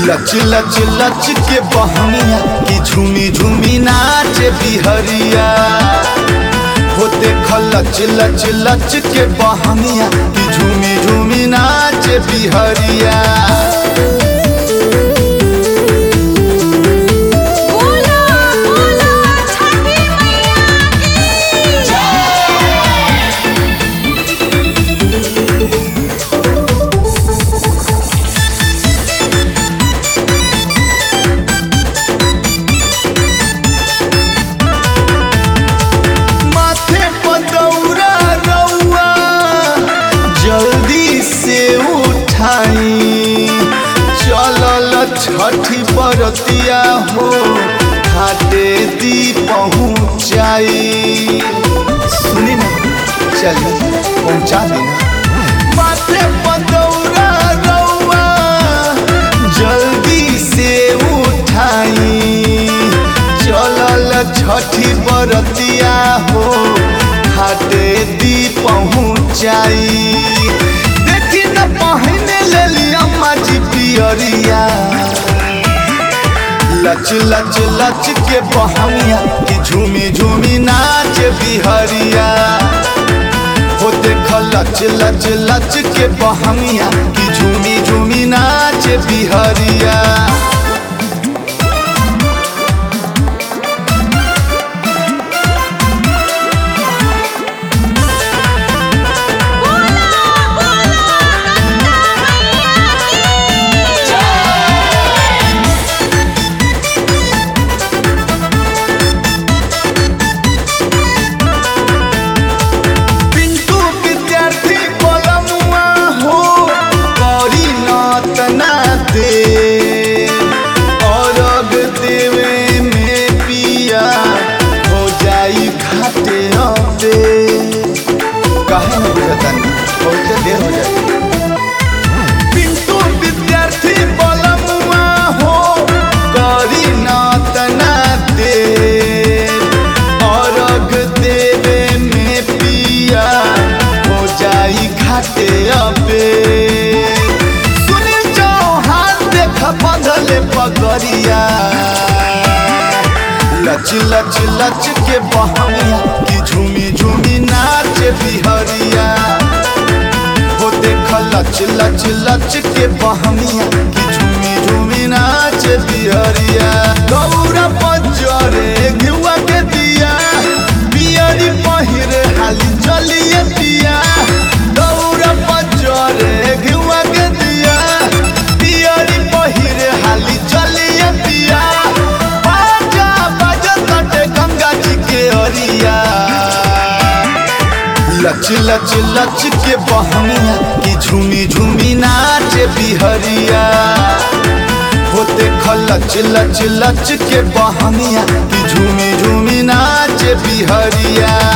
लच लच लच के बहनिया की झूमी झूमी नाच बिहरिया हो देख लच लच लच के बहनिया की झूमी झूमी नाच बिहरिया बोला बोला छठी मैया की माथे पदौरा रउआ जल्दी से उठाई चलल छठी बरतिया हो घाटे दी पहुँचाई सुनी ना चलिए पहुँचा देना माथे पदौरा रउआ जल्दी से उठाई चलल छठी बरतिया हो घाटे दी पहुँचाई देखी न पहने लेली अम्मा जी पियरिया लच लच लच के बहनिया की झूमी झूमी नाच बिहरिया हो देख लच लच लच के बहनिया की झूमी झूमी नाच बिहरिया बोला बोला गंगा मैया की पिंटू विद्यार्थी पलमुआ हो करी नतना दे अरग देवे में पिया हो जाई घाटे अबे काहे न बुझतानी बहुत देर हो जाई पिंटू विद्यार्थी पलमुआ हो करी नतना दे अरग देवे में पिया हो जाई घाटे अबे सुनील चौहान देख बंधले पगरिया लच लच लच के बहनिया की झूमी झूमी नाच बिहरिया हो देख लच लच लच के बहनिया की झूमी झूमी नाच बिहरिया गौरा पजरे घिउआ के दिया बियरी पहिरे हाली चलिए पिया गौरा पजरे घिउआ के दिया बियरी पहिरे हाली चलिए पिया बाजा बाजा तटे गंगा जी के अरिया लच लच लच के बहनिया की झूमी झूमी नाच बिहरिया हो देख लच लच लच के बहनिया की झूमी झूमी नाच बिहरिया